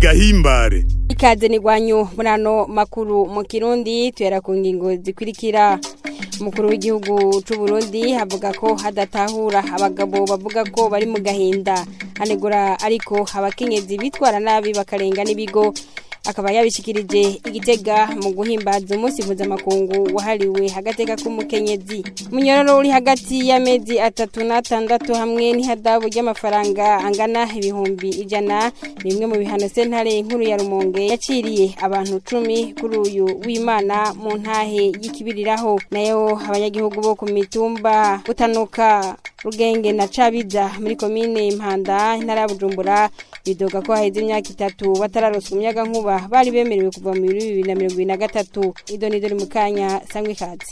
gahimbare ikaze ni gwanyu muri ano makuru mu kirundi tuyara ku ngingo zikurikira umukuru w'igihugu c'u Burundi avuga ko hadatahura abagabo bavuga ko bari mu gahinda anegura ariko abakenyezi bitwara nabi bakarenga n'ibigo akaba yabishikirije igitega mu guhimbaza umunsi mpuzamakungu wahariwe agateka k'umukenyezi munyororo uri hagati y'amezi atatu n'atandatu hamwe n'ihadabu ry'amafaranga angana ibihumbi ijana ni bimwe mu bihano sentare nkuru ya rumonge yaciriye abantu cumi kuri uyu w'imana mu ntahe y'ikibiriraho nayo abanyagihugu bo ku mitumba gutanuka rugenge na cabiza muri komine impanda intara ya bujumbura bidoga ko haheze imyaka itatu batararoswa umuyaga nkuba bari bemerewe kuva mu bibiri bibiri na mirongo ibiri na gatatu ido ni dore mu kanya sangwe ikaze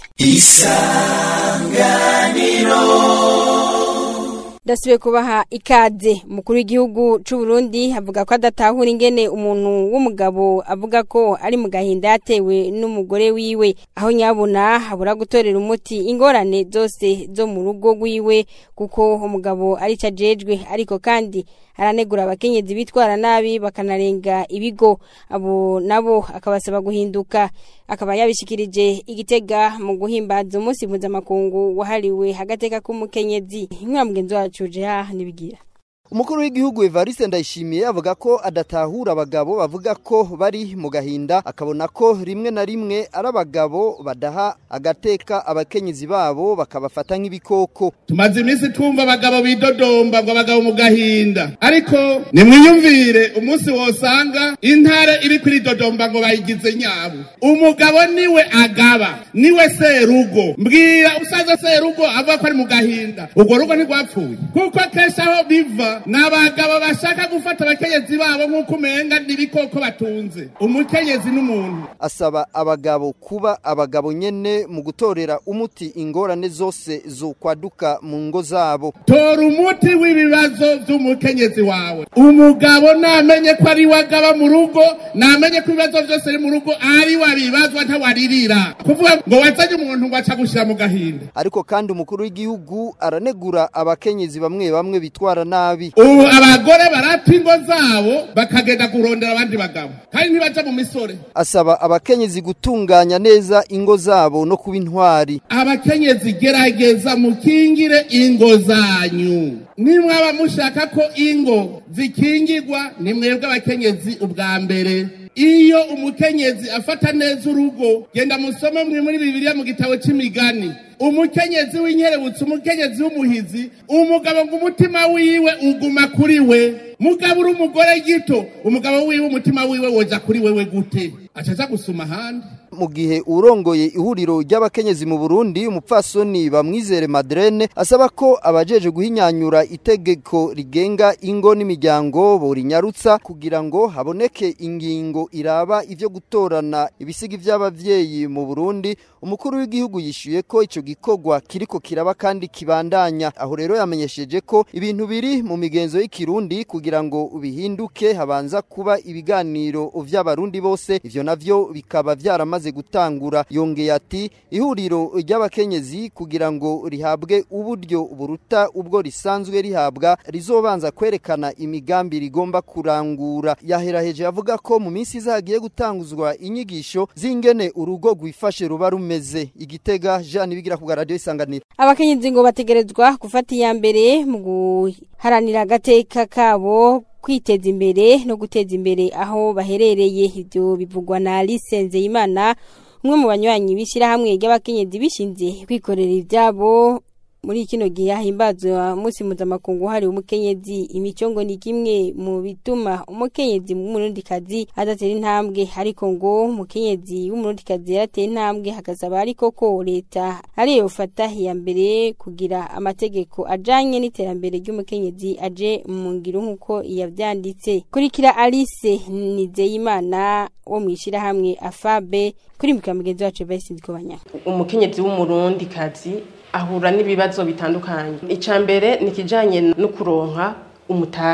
ndasubiye kubaha ikaze umukuru w'igihugu c'u Burundi avuga ko adatahura ingene umuntu w'umugabo avuga ko ari mu gahinda yatewe n'umugore wiwe aho nyabuna habura gutorera umuti ingorane zose zo mu rugo rwiwe kuko umugabo ari ajejwe ariko kandi aranegura abakenyezi bitwara nabi bakanarenga ibigo abo nabo akabasaba guhinduka akaba yabishikirije igitega mu guhimbaza umunsi mpuzamakungu wahariwe agateka k'umukenyezi inkura mugenzi wacu jeha nibigira umukuru w'igihugu Evariste Ndayishimiye avuga ko adatahura abagabo bavuga ko bari mu gahinda akabona ko rimwe na rimwe ari abagabo badaha agateka abakenyezi babo bakabafata nk'ibikoko tumaze iminsi twumva abagabo bidodomba ngo abagabo mu gahinda ariko nimwiyumvire umunsi wosanga intare iri kwiridodomba ngo bayigize nyabo umugabo niwe agaba niwe serugo mbwira usaza serugo avuga ko ari mu gahinda urwo rugo ntirwapfuye kuko kenshi aho biva ni abagabo bashaka gufata abakenyezi babo nk'uko umenga n'ibikoko batunze umukenyezi n'umuntu asaba abagabo kuba abagabo nyene mu gutorera umuti ingorane zose zokwaduka mu ngo zabo tora umuti w'ibibazo by'umukenyezi wawe umugabo namenye ko ari we agaba mu rugo namenye ko ibibazo byose biri mu rugo ari we abibazwa ntawaririra kuvuga ngo wazanye umuntu ngo aca gushyira mu gahinda ariko kandi umukuru w'igihugu aranegura abakenyezi bamwe bamwe bitwara nabi ubu abagore barata ingo zabo bakagenda kurondera abandi bagabo kandi ntibaja mu misore asaba abakenyezi gutunganya neza ingo zabo no kuba intwari abakenyezi gerageza mukingire ingo zanyu nimwaba mushaka ko ingo zikingirwa ni mwebwe abakenyezi ubwa mbere iyo umukenyezi afata neza urugo genda musome mwe muri bibiliya mu gitabo c'imigani umukenyezi w'inkerebutsi umukenyezi w'umuhizi umugabo ngo umutima wiwe uguma kuri we mugabo uri umugore gito umugabo wiwe umutima wiwe woja kuri wewe gute acaza gusuma ahandi mu gihe urongoye ihuriro ry'abakenyezi mu Burundi umupfasoni bamwizere Madrene asaba ko abajeje guhinyanyura itegeko rigenga ingo n'imiryango borinyarutsa kugira ngo haboneke ingingo iraba ivyo gutorana ibisigi vy'abavyeyi mu Burundi umukuru w'igihugu yishuye ko ico gikorwa kiriko kiraba kandi kibandanya aho rero yamenyesheje ko ibintu biri mu migenzo y'ikirundi kugira ngo bihinduke habanza kuba ibiganiro vy'abarundi bose ivyo navyo bikaba vyaramaze gutangura yongeye ati ihuriro ry'abakenyezi kugira ngo rihabwe uburyo buruta ubwo risanzwe rihabwa rizobanza kwerekana imigambi rigomba kurangura yaheraheje avuga ko mu minsi izagiye gutanguzwa inyigisho z'ingene urugo rwifashe ruba rumeze igitega Jean bigira ku radio isanganiro abakenyezi ngo bategerezwa gufata iya mbere mu guharanira agateka kabo kwiteza imbere no guteza imbere aho baherereye ibyo bivugwa na Alice Nzeyimana umwe mu banywanyi b'ishyirahamwe ry'abakenyezi bishinze kwikorera ibyabo muri kino gihe hahimbazwa umunsi mpuzamakungu hari umukenyezi imico ngo ni kimwe mu bituma umukenyezi w'umurundikazi adatera intambwe ariko ngo umukenyezi w'umurundikazi yarateye intambwe hakazaba ariko ko leta ariyo ufata iya mbere kugira amategeko ajanye n'iterambere ry'umukenyezi aje mu ngiro nk'uko yavyanditse kurikira Alice Nizeyimana wo mwishirahamwe Afabe kuri mukira mugenzi wacu Vice Ndikobanya umukenyezi w'umurundikazi ahura n'ibibazo bitandukanye icya mbere ni ikijyanye no kuronka umutahe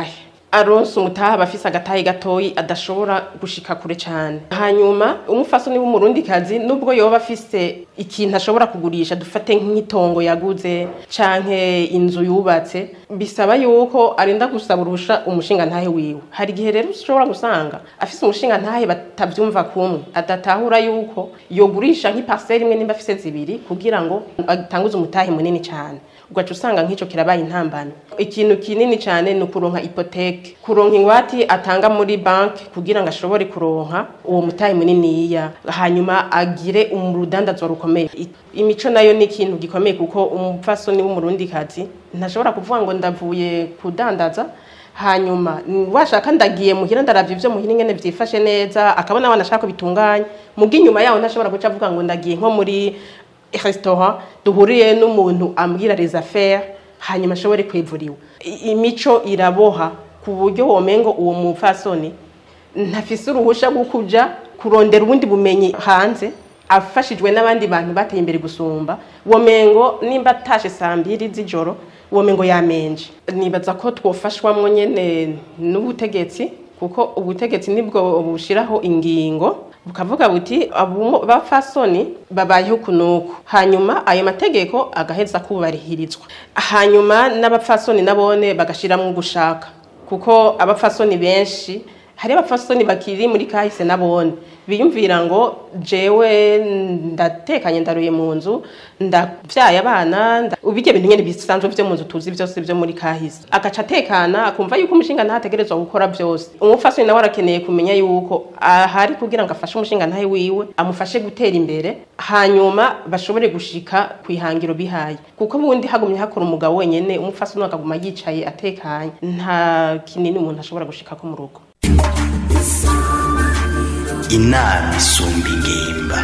aronse umutaha aba afise agatahe gatoyi adashobora gushika kure cane hanyuma umufasoni w'umurundikazi nubwo yoba afise ikintu ashobora kugurisha dufate nk'itongo yaguze canke inzu yubatse bisaba yuko arinda gusaba uruhusha umushinga ntahe wiwe hari igihe rero ushobora gusanga afise umushinga ntahe batavyumva kumwe adatahura yuko yogurisha nk'iparcelle imwe nimba afise zibiri kugira ngo atanguze umutahe munini cane ugaca usanga nk'ico kirabaye intambamyi ikintu kinini cyane ni ukuronka ipoteke kuronka ingwati atanga muri banki kugira ngo ashobore kuronka uwo mutahe muniniya hanyuma agire urudandazwa rukomeye I- imico nayo ni ikintu gikomeye kuko umupfasoni w'umurundikazi ntashobora kuvuga ngo ndavuye kudandaza hanyuma mm, washaka ndagiye muhira ndaravye ivyo muhira ingene vyifashe neza akabona abana ashaka ko bitunganye muga inyuma yaho ntashobora guca avuga ngo ndagiye nko muri restaurant duhuriye n'umuntu ambwira les affaires hanyuma ashobore kwivuriwa I- imico iraboha ku buryo womengo uwo mupfasoni ntafise uruhusha rwo kuja kurondera ubundi bumenyi hanze afashijwe n'abandi bantu bateye imbere gusumba womengo nimba atashe saa mbiri z'ijoro womengo yamenje nibaza ko twofashwamwo nyene n'ubutegetsi kuko ubutegetsi nibwo bushiraho ingingo bukavuga buti abumo- bapfasoni babayeho kunuku hanyuma ayo mategeko agaheza kubarihirizwa hanyuma n'abapfasoni nabone bagashiramwo gushaka kuko abapfasoni benshi hari abapfasoni bakiri muri kahise nabone biyumvira ngo jewe ndatekanye ndaruye mu nzu ndavyaye abana nda- ubirya bintu nyene bisanzwe vyo mu nzu tuzi vyose vyo muri kahise agaca atekana akumva yuko umushinga ntategerezwa gukora vyose umupfasoni nawe arakeneye kumenya yuko ahari kugira ngo afashe umushinga ntahe wiwe amufashe gutera imbere hanyuma bashobore gushika ku ihangiro bihaye kuko ubundi hagumye hakora umugabo wenyene umupfasoni we akaguma yicaye atekanye nta kinini umuntu ashobora gushikako mu rugo inama isumba ingimba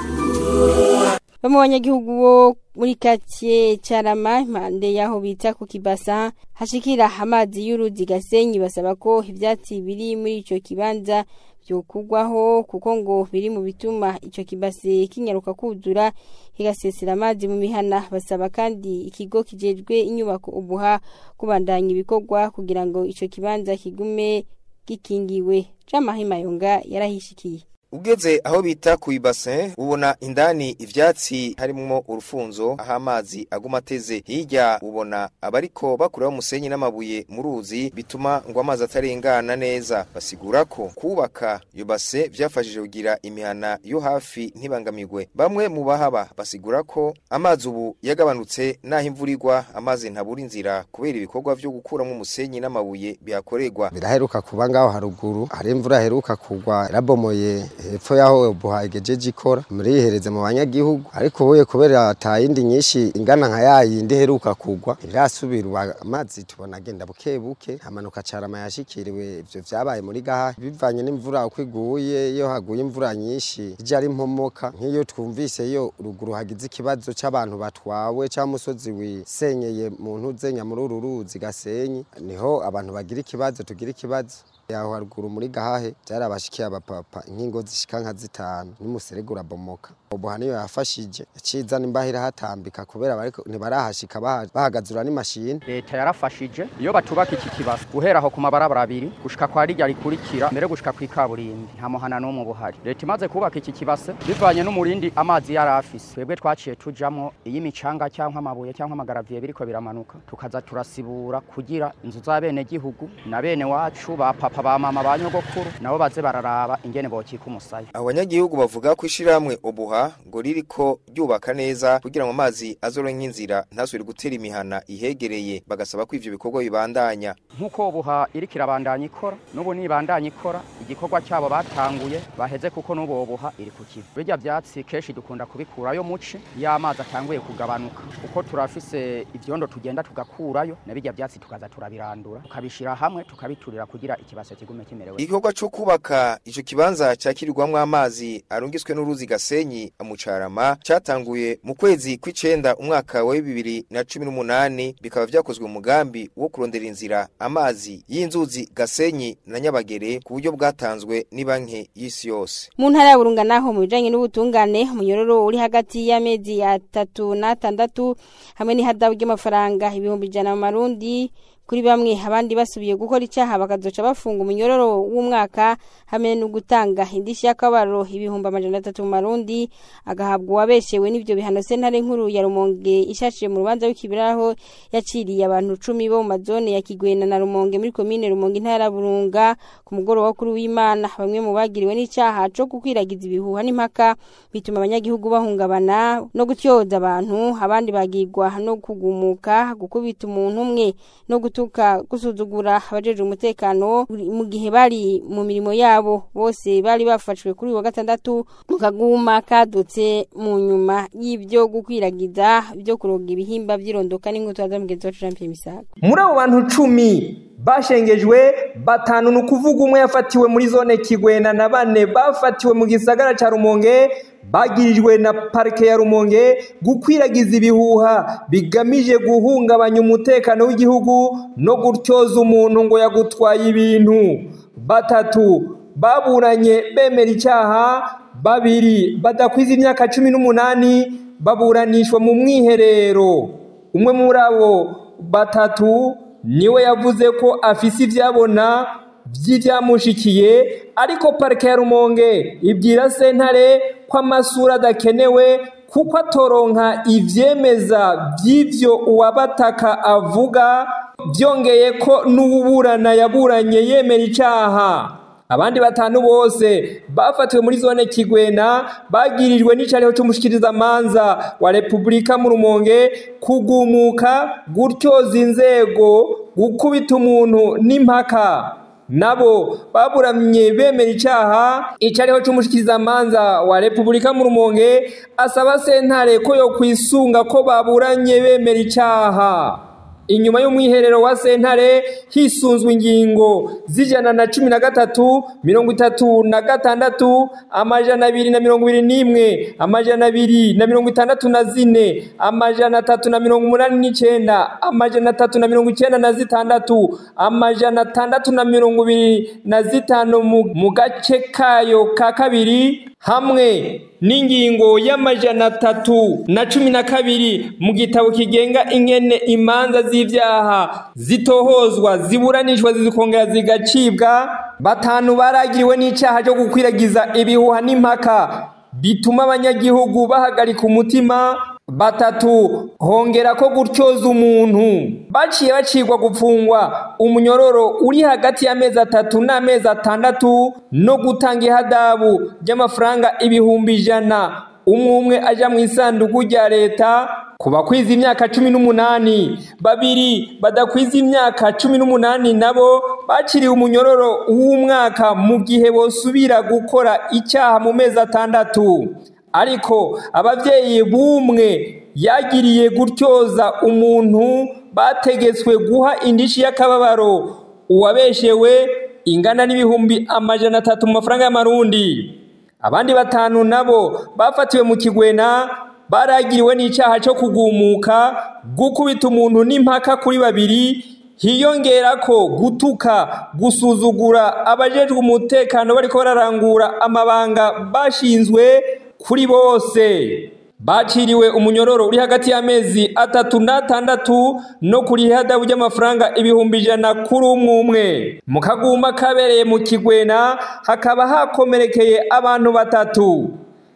bamwe mu banyagihugu bo muri katiye carama impande y'aho bita ku kibasa hashikira amazi y'uruzi gasenyi basaba ko ivyatsi biri muri ico kibanza vyokugwaho kuko ngo biri mu bituma ico kibase kinyaruka kuzura kigasesera amazi mu mihana basaba kandi ikigo kijejwe inyubako ubuha kubandanya ibikorwa kugira ngo ico kibanza kigume gikingiwe Jamahima Yonga yarahishikiye ugeze aho bita ku ibase ubona indani ivyatsi harimwo urufunzo aho amazi aguma ateze hirya ubona abariko bakuraho umusenyi n'amabuye mu ruzi bituma ngo amazi atarengana neza basigura ko kubaka iyo base vyafashije kugira imihana yo hafi ntibangamirwe bamwe mu bahaba basigura ko amazi ubu yagabanutse naho imvura igwa amazi ntabura inzira kubera ibikorwa vyo gukuramwo umusenyi n'amabuye bihakorerwa biraheruka kuba ngaho haruguru hari imvura heruka kugwa yarabomoye hepfo yaho buha igejeje ikora murihereze mu banyagihugu ariko ubuye kubera atayindi nyinshi ingana nka yayindi heruka kugwa irasubirwa amazi tubona agenda buke buke hamanuka carama yashikiriwe ivyo vyabaye muri gaha bivanye n'imvura uko iguye iyo haguye imvura nyinshi ije ari mpomoka nk'iyo twumvise iyo ruguru hagize ikibazo c'abantu batwawe ca musozi wisenyeye mu ntuzenya muri uru ruzi gasenyi niho abantu bagira ikibazo tugira ikibazo yaho haruguru muri gahahe byarabashikiye abapapa inkingo zishika nka zitanu n'umuserege urabomoka ubu niyo yafashije yacizana imbahira hatambika kubera bariko ntibarahashika baha- bahagazura n'imashini leta yarafashije iyo batubaka iki kibazo guhera aho ku mabarabara abiri gushika kwa rirya rikurikira mbere gushika kw'ikaburimbi nta muhana n'umwe buhari leta imaze kubaka iki kibase bivanye n'umurindi amazi yari afise twebwe twaciye tujamwo iyo imicanga cyangwa amabuye cyangwa amagaraviye biriko biramanuka tukaza turasibura kugira inzu za bene gihugu na bene wacu ba papa ba mama ba nyogokuru nabo baze bararaba ingene bokika umusaya abanyagihugu bavuga ko ishiramwe obuha ngo ririko ryubaka neza kugira ngo amazi azoronke inzira ntasubire gutera imihana ihegereye bagasaba ko ivyo bikorwa bibandanya nk'uko buha iriko irabandanya ikora n'ubu nibandanya ikora igikorwa cyabo batanguye baheze kuko n'ubu buha iri ku kivu birya byatsi kenshi dukunda kubikurayo muci iyo amazi atanguye kugabanuka kuko turafise ivyondo tugenda tugakurayo na birya byatsi tukaza turabirandura tukabishira hamwe tukabiturira kugira ikibase kigume kimerewe igikorwa co kubaka ico kibanza cakirirwamwo amazi arungiswe n'uruzi gasenyi amucarama catanguye mu kwezi kw'icenda umwaka wa bibiri na cumi n'umunani bikaba vyakozwe mu mugambi wo kurondera inzira amazi y'inzuzi gasenyi na nyabagere ku buryo bwatanzwe n'ibanki y'isi yose mu ntara ya burunga naho mu bijanye n'ubutungane umunyororo uri hagati y'amezi atatu n'atandatu hamwe n'ihadabu ry'amafaranga ibihumbi ijana mu marundi kuri bamwe abandi basubiye gukora icyaha bakazoca bafunga umunyororo w'umwaka hamwe no gutanga indishyi y'akabaro ibihumbi amajana atatu mu marundi agahabwa uwabeshewe n'ibyo bihano sentare nkuru ya rumonge ishashije mu rubanza w'ikibiraho yaciriye abantu cumi bo mu mazone ya kigwena na rumonge muri komine rumonge intara ya burunga ku mugoroba kuri w'imana bamwe mu bagiriwe n'icyaha cyo gukwiragiza ibihuha n'impaka bituma abanyagihugu bahungabana no gutyoza abantu abandi bagirwa no kugumuka gukubita umuntu umwe no gutuka gusuzugura abajeje umutekano mu gihe bari mu mirimo yabo bose bari bafashwe kuri uyu wa gatandatu mu kaguma kadutse mu nyuma y'ibyo gukwiragiza byo kuroga ibihimba by'irondoka n'inkuta za mugenzi wacu Jean Pierre Misago muri abo bantu cumi bashengejwe batanu ni ukuvuga umwe yafatiwe muri zone kigwena na bane bafatiwe mu gisagara cya rumonge bagirijwe na parike ya rumonge gukwiragiza ibihuha bigamije guhungabanya umutekano w'igihugu no gutyoza umuntu ngo yagutwaye ibintu batatu baburanye bemera icyaha babiri badakwiza imyaka cumi n'umunani baburanishwa mu mwiherero umwe muri abo batatu niwe yavuze ko afise ibyabona by'ibyamushikiye ariko parike ya rumonge ibwira sentare ko amasura adakenewe kuko atoronka ibyemeza by'ibyo uwabataka avuga byongeye ko n'uburana yaburanye yemera icyaha abandi batanu bose bafatiwe muri zone kigwena bagirijwe n'icariho c'umushikirizamanza wa repubulika mu rumonge kugumuka gutyoza inzego gukubita umuntu n'impaka nabo baburamye bemera icyaha icariho c'umushikirizamanza wa repubulika mu rumonge asaba sentare ko yo kwisunga ko baburanye bemera icyaha inyuma y'umwiherero wa sentare hisunzwe ingingo z'ijana na cumi na gatatu mirongo itatu na gatandatu amajana abiri na mirongo ibiri n'imwe amajana abiri na mirongo itandatu na zine amajana atatu na mirongo umunani n'icenda amajana atatu na mirongo icenda na zitandatu amajana atandatu na mirongo ibiri na zitanu mu gace kayo ka kabiri hamwe n'ingingo y'amajana atatu na cumi na kabiri mu gitabo kigenga ingene imanza z'ibyaha zitohozwa ziburanishwa zikongera zigacibwa batanu baragiriwe n'icyaha cyo gukwiragiza ibihuha n'impaka bituma abanyagihugu bahagarika umutima batatu hongera ko gutyoza umuntu baciye bacibwa gupfungwa umunyororo uri hagati y'amezi atatu n'amezi atandatu no gutanga ihadabu ry'amafaranga ibihumbi ijana umwe umwe aja mu isanduku rya leta ku bakwiza imyaka cumi n'umunani babiri badakwiza imyaka cumi n'umunani nabo baciriwe umunyororo w'umwaka mu gihe bosubira gukora icyaha mu mezi atandatu ariko ababyeyi b'umwe yagiriye gutyoza umuntu bategetswe guha indishi y'akababaro uwabeshewe ingana n'ibihumbi amajana atatu mu mafaranga y'amarundi abandi batanu nabo bafatiwe mu kigwena baragiriwe n'icyaha cyo kugumuka gukubita umuntu n'impaka kuri babiri hiyongera ko gutuka gusuzugura abajejwe umutekano bariko bararangura amabanga bashinzwe kuri bose baciriwe umunyororo uri hagati y'amezi atatu n'atandatu no kuri ihadabu ry'amafaranga ibihumbi ijana kuri umwe umwe mu kaguma kabereye mu kigwena hakaba hakomerekeye abantu batatu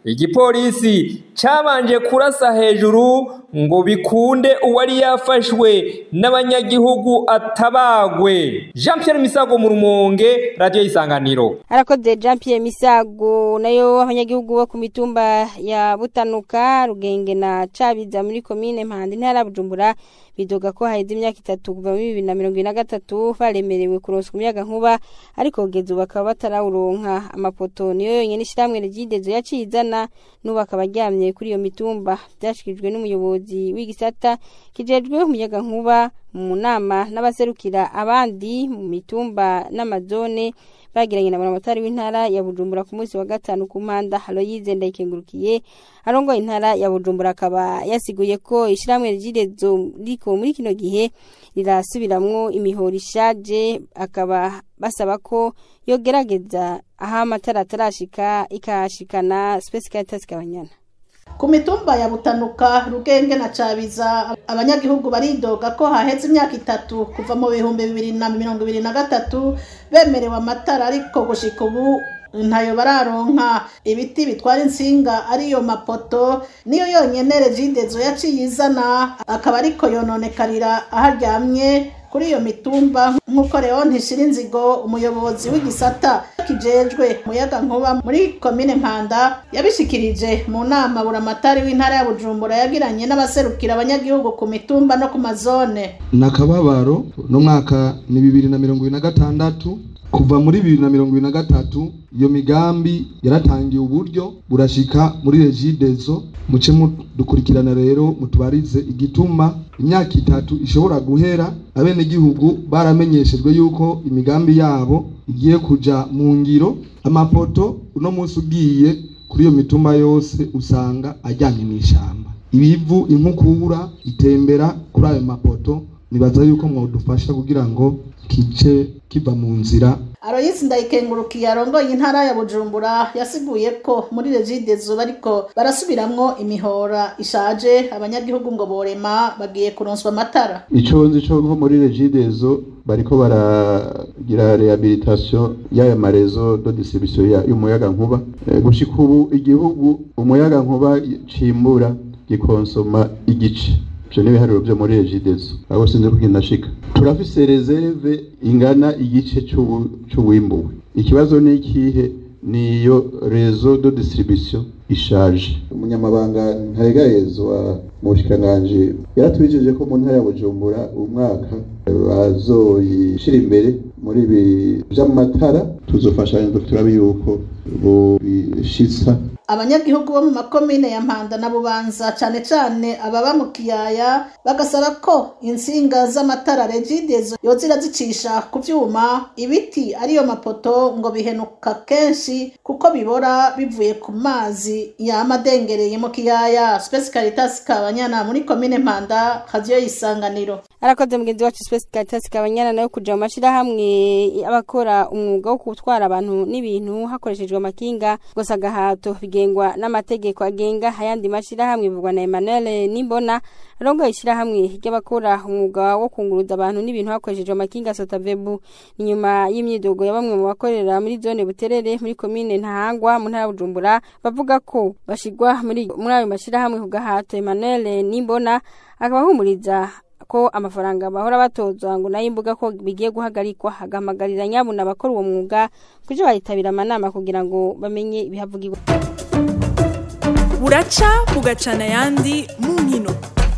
igipolisi cyabanje kurasa hejuru ngo bikunde uwari yafashwe n'abanyagihugu atabagwe jean Pierre misago mu rumonge radiyo y'isanganiro arakoze jean Pierre misago nayo abanyagihugu bo ku mitumba ya butanuka rugenge na cabiza muri komine mpande intara ya bujumbura bidoga ko haheze imyaka itatu kuva muri bibiri na mirongo ine na gatatu baremerewe kuronswa umuyaga nkuba ariko kugeza ubu bakaba batarawuronka amapoto niyo yonyine ishyirahamwe ryidezo yaciye izana n'ubu akaba aryamye kuri iyo mitumba byashyikirijwe n'umuyobozi w'igisata kijejwe umuyaga nkuba mu nama n'abaserukira abandi mu mitumba n'amazone bagiranye na buramatari w'intara ya bujumbura ku munsi wa gatanu ku mpanda aloyize ndayikengurukiye arongoye intara ya bujumbura akaba yasiguye ko ishyirahamwe ry'irezo riko muri kino gihe rirasubiramwo imihoro ishaje akaba basaba ko yogerageza aho amatara atarashika ikahashikana space caritas kabanyana ku mitumba ya butanuka rugenge na cabiza abanyagihugu baridoga ko haheze imyaka itatu kuva mu bihumbi bibiri na mirongo ibiri na gatatu bemerewe amatara ariko gushika ubu ntayo bararonka ibiti bitwara insinga ariyo mapoto niyo yonyene regidezo yaciye izana akaba ariko yononekarira aho aryamye kuri iyo mitumba nk'uko Leon Ntishirinzigo umuyobozi w'igisata kijejwe muyaga nkuba muri komine Mpanda yabishikirije mu nama buramatari w'intara ya Bujumbura yagiranye n'abaserukira abanyagihugu ku mitumba no ku mazone nakababaro no mwaka ni bibiri na mirongo ibiri na gatandatu kuva muri bibiri na mirongo ibiri na gatatu iyo migambi yaratangiye uburyo burashika muri regidezo muce dukurikirana rero mutubarize igituma imyaka itatu ishobora guhera abenegihugu baramenyeshejwe yuko imigambi yabo igiye kuja mu ngiro amapoto uno munsi ugiye kuri iyo mitumba yose usanga ajyanye n'ishamba ibivu inkukura itembera kuri ayo mapoto nibaza yuko mwadufasha kugira ngo kice kiva mu nzira Aloysi ndayikengurukiye arongoye intara ya Bujumbura yasiguye ko muri regidezo bariko barasubiramwo imihora ishaje abanyagihugu ngo borema bagiye kuronswa amatara ico nzi co nko muri regidezo bariko baragira rehabilitation y'aya marezo de distribution y'umuyaga nkuba e, gushika ubu igihugu umuyaga nkuba cimbura gikonsoma igice ivyo ni ibiharuro vyo muri regidezo aho sinzi kugenda shika turafise reserve ingana igice c'uwimbuwe ikibazo ni ikihe niyo rezo de distribution ishaje umunyamabanga ntayegayezwa mu bushikiranganji yaratwijeje ko mu ntara ya bujumbura umwaka bazoyishira imbere muri ibi vy'amatara tuzofashanya turabe yuko bishitsa abanyagihugu bo mu makomine ya mpanda na bubanza cane cane ababa mu kiyaya bagasaba ko insinga z'amatara regidezo yozira zicisha ku vyuma ibiti ariyo mapoto ngo bihenuka kenshi kuko bibora bivuye ku mazi yamadengereye mu kiyaya Space Caritas kabanyana muri komine mpanda radio isanganiro arakoze mugenzi wacu Space Caritas kabanyana nayo kuja mu mashirahamwe abakora umwuga wo gutwara abantu n'ibintu hakoreshejwe amakinga gusa gahato bigengwa n'amategeko agenga ayandi mashirahamwe bivugwa na Emmanuel Nimbona rongo ishirahamwe ry'abakora umwuga wo kunguruza abantu n'ibintu hakoreshejwe amakinga Sotavebu inyuma y'imyidogo ya bamwe mu bakorera muri zone Buterere muri komine Ntahangwa mu ntara Bujumbura bavuga ko bashigwa muri muri ayo mashirahamwe ku gahato Emmanuel Nimbona akabahumuriza ko amafaranga bahora batozwa ngo nayo imbuga ko bigiye guhagarikwa hagamagarira nyabuna abakora uwo mwuga kujo bayitabira amanama kugira ngo bamenye ibihavugirwa buraca bugacana ayandi mu nkino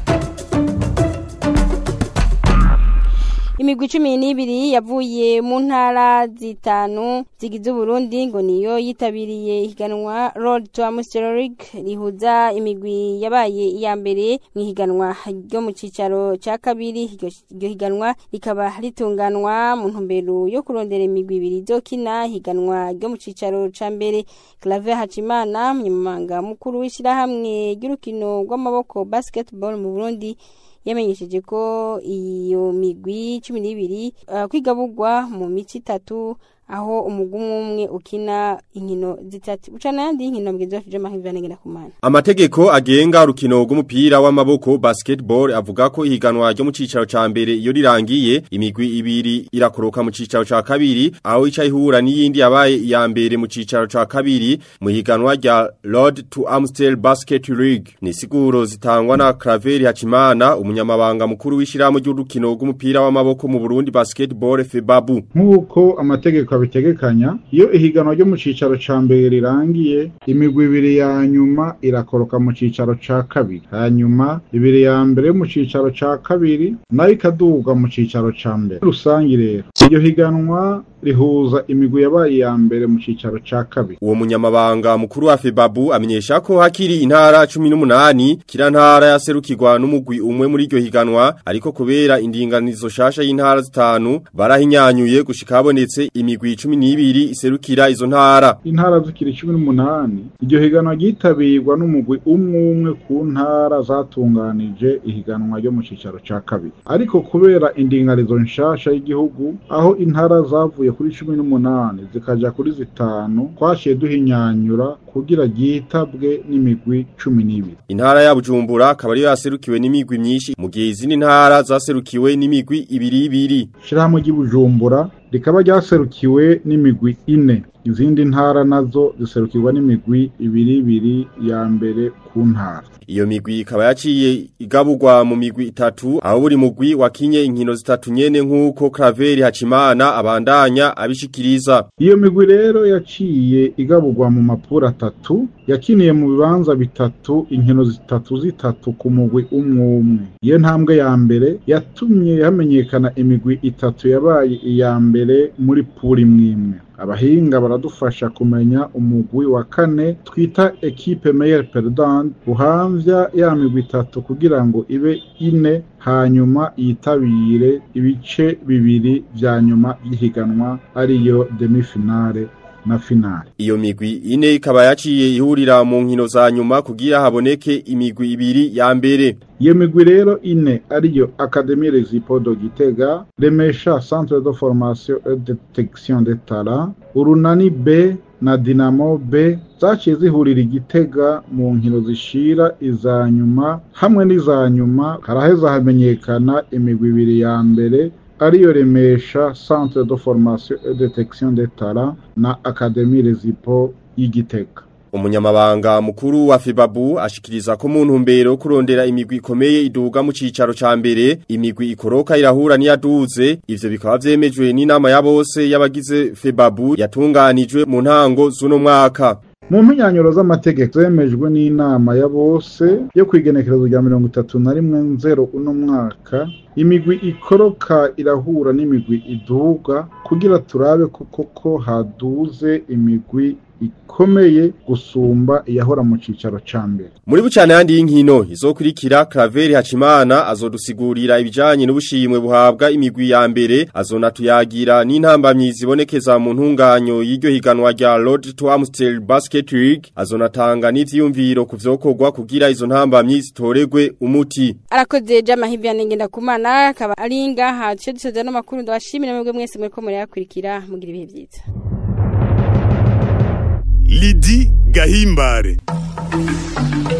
imigwi cumi n'ibiri yavuye mu ntara zitanu zigize uburundi ngo niyo yitabiriye ihiganwa road to amstel league rihuza imigwi yabaye iya mbere mu ihiganwa ryo mu cicaro ca kabiri iryo higanwa rikaba ritunganwa mu ntumbero yo kurondera imigwi ibiri izokina ihiganwa ryo mu cicaro ca mbere clave hacimana umunyamabanga mukuru w'ishirahamwe ry'urukino rw'amaboko basketball mu burundi yamenyesheje ko iyo migwi cumi n'ibiri uh, kwigabugwa mu mici itatu aho umugwi umwe ukina inkino zitatu ucana yandi inkino mgenzi wacu Jema Hivanengera kumana Amategeko agenga urukino rw'umupira w'amaboko basketball avuga ko ihiganwa ryo mu cicaro ca mbere iyo rirangiye imigwi ibiri irakoroka mu cicaro ca kabiri aho ica ihura n'iyindi yabaye iya mbere mu cicaro ca kabiri mu higanwa rya Road to Amstel Basket League ni siguro zitangwa na Craveri Hachimana umunyamabanga mukuru w'ishirahamwe ry'urukino rw'umupira w'amaboko mu Burundi Basketball FEBABU nk'uko amategeko bitegekanya iyo ihiganwa ryo mu cicaro ca mbere rirangiye imigwi ibiri ya nyuma irakoroka mu cicaro ca kabiri hanyuma ibiri ya mbere yo mu cicaro ca kabiri nayo ikaduga mu cicaro ca mbere rusangi rero iryo higanwa rihuza imigwi yabaye iya mbere mu cicaro ca kabiri uwo munyamabanga mukuru wa FEBABU amenyesha ko hakiri intara 18 kira ntara yaserukirwa n'umugwi umwe muri iryo higanwa ariko kubera indinganizo shasha y'intara zitanu barahinyanyuye gushika habonetse imigwi 12 iserukira izo ntara intara zikiri 18 iryo higanwa ryitabirwa n'umugwi umwe umwe ku ntara zatunganije ihiganwa ryo mu cicaro ca kabiri ariko kubera indinganizo nshasha y'igihugu aho intara zavuye zivuye kuri cumi n'umunani zikaja kuri zitanu twaciye duhinyanyura kugira ryitabwe n'imigwi cumi n'ibiri Intara ya Bujumbura akaba ariyo yaserukiwe n'imigwi myinshi mu gihe izindi ntara zaserukiwe n'imigwi ibiri ibiri. ishirahamwe ry'ubujumbura rikaba ryaserukiwe n'imigwi ine izindi ntara nazo ziserukirwa n'imigwi ibiri ibiri ya mbere ku ntara Iyo migwi ikaba yaciye igaburwa mu migwi itatu aho buri mugwi wakinye inkino zitatu nyene nk'uko Craveri Hacimana abandanya abishikiriza. iyo migwi rero yaciye igaburwa mu mapuro atatu yakiniye mu bibanza bitatu inkino zitatu zitatu ku mugwi umwe umwe iyo ntambwe ya mbere yatumye hamenyekana imigwi itatu yabaye iya mbere muri puri imwe imwe abahinga baradufasha kumenya umugwi wa kane twita ekipe meyer perdant uhamvya ya migwi itatu kugira ngo ibe ine hanyuma yitabire ibice bibiri vya nyuma by'ihiganwa ariyo demi-finale na finale Iyo migwi ine ikaba yaciye ihurira mu nkino za nyuma kugira haboneke imigwi ibiri ya mbere. iyo migwi rero ine ariyo akademi rezipodo gitega remesha centre de formation et detection de talent urunani b na dinamo b zaciye zihurira igitega mu nkino zishira iza nyuma hamwe n'iza nyuma haraheza hamenyekana imigwi ibiri ya mbere ariyo remesha centre de formation et detection de talent na akademi rezipo y'igitega Umunyamabanga mukuru wa Febabu ashikiriza ko mu ntumbero yo kurondera imigwi ikomeye iduga mu cicaro ca mbere imigwi ikoroka irahura niyaduze ivyo bikaba vyemejwe n'inama ya bose y'abagize Febabu yatunganijwe mu ntango z'uno mwaka mu mpinyanyuro z'amategeko zemejwe n'inama ya bose yo kwigenekerezo rya mirongo itatu na rimwe nzero uno mwaka imigwi ikoroka irahura n'imigwi iduga kugira turabe ko koko haduze imigwi ikomeye gusumba iyahora mu cicaro ca mbere Muri bucane handi y'inkino izokurikira Craveri Hacimana azodusigurira ibijanye n'ubushimwe buhabwa imigwi ya mbere azonatuyagira n'intambamyi zibonekeza mu ntunganyo y'iryo higanwa rya Road to Amstel Basket League azonatanga n'ivyiyumviro kuvyokorwa kugira izo ntambamyi zitoregwe umuti arakoze jama hivyane ngenda kumana akaba ari ngaha cyo dusoza no makuru ndabashimira mwebwe mwese muriko murayakurikira mugira ibihe byiza Lidi Gahimbare